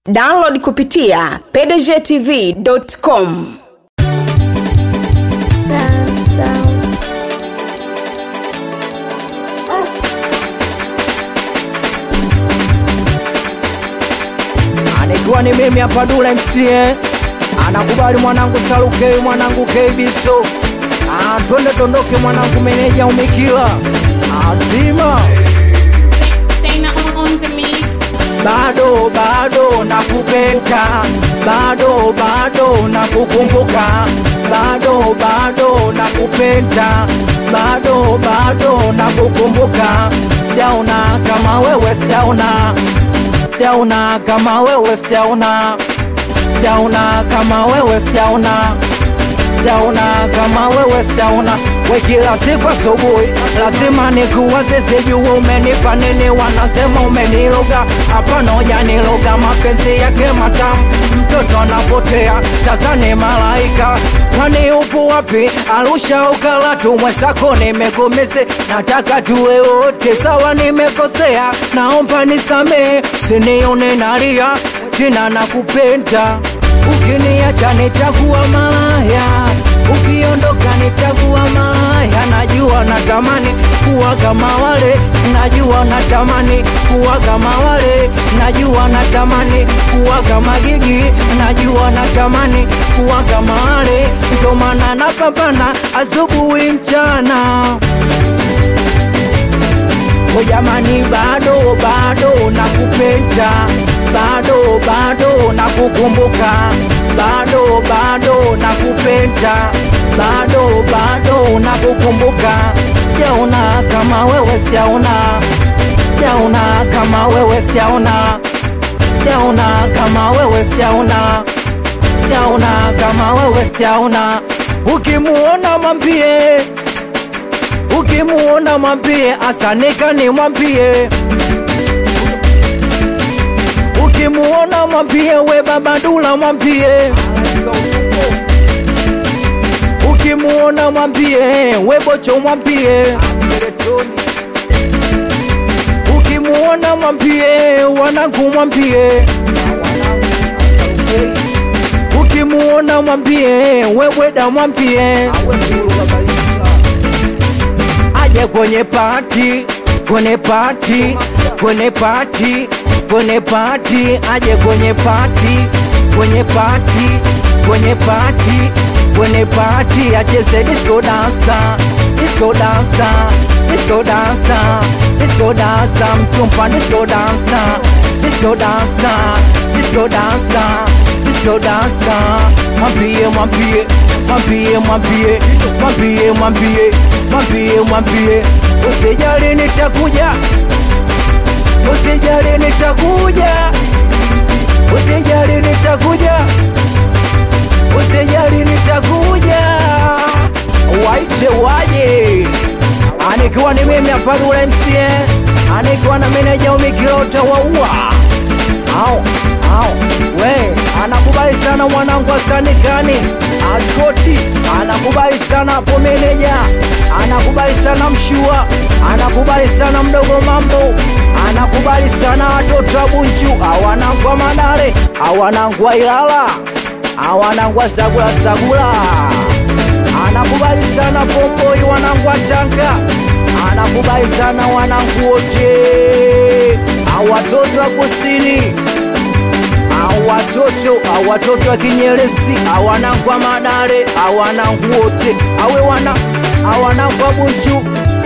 download kupitia pdgtv.com Anikiwa ni mimi hapa Dula MCA, anakubali mwanangu Salukei, mwanangu Keibiso, Ah, twende tondoke mwanangu meneja umikila azima Saying on, on the mix. bado bado nakupenda, bado bado nakukumbuka, bado bado nakupenda, bado bado nakukumbuka. Sijaona kama wewe, sijaona, sijaona kama wewe, sijaona, sijaona kama wewe, sijaona sijaona kama wewe sijaona we kila siku asubuhi lazima nikuwaze sijua umenipa nini wanasema umeniloga hapana hujaniloga mapenzi yake matamu mtoto anapotea tazani malaika kwani upo wapi arusha ukalatu mwenzako nimegumise nataka tuwe wote sawa nimekosea naomba nisamehe sinione nalia jina nakupenda ukiniacha nitakuwa malaya, ukiondoka nitakuwa malaya. Najua natamani kuwa kama wale, najua natamani kuwa kama wale, najua natamani kuwa kama Gigi, najua natamani kuwa kama wale, ndo maana napambana asubuhi mchana. O jamani, bado bado nakupenda, bado bado nakukumbuka, bado bado nakupenda, bado bado nakukumbuka. Sijaona kama wewe, sijaona, sijaona kama wewe, sijaona, sijaona kama wewe, sijaona, sijaona kama wewe, sijaona. Ukimuona mwambie ukimuona mwambie asanika ni mwambie ukimuona mwambie we baba dula mwambie ukimuona mwambie we bocho mwambie ukimuona mwambie wanangu mwambie ukimuona mwambie we bweda mwambie aje kwenye pati kwenye pati kwenye pati kwenye pati aje kwenye pati kwenye pati kwenye pati kwenye pati acheze disco dansa disco dansa disco dansa disco dansa mchumpa disco dansa disco dansa disco dansa disco dansa mwambie mwambie mwambie mwambie mwambie mwambie mwambie mwambie usijali nitakuja usijali nitakuja usijali nitakuja usijali nitakuja waite waje anikiwa ni mimi hapa Dula MCA anikiwa na meneja umikilota waua au au we anakubali sana mwanangu asanikani askoti anakubali sana hapo meneja anakubali sana mshua anakubali sana mdogo mambo anakubali sana watoto wa bunchu awanangwa madare awanangwa ilala awanangwa sagula sagula anakubali sana pomboi wanangwa tanga anakubali sana wanangu wote awatoto wa kusini awatoto awatoto wa kinyerezi awanangwa madare awanangu wote awe wana awanangwa bunchu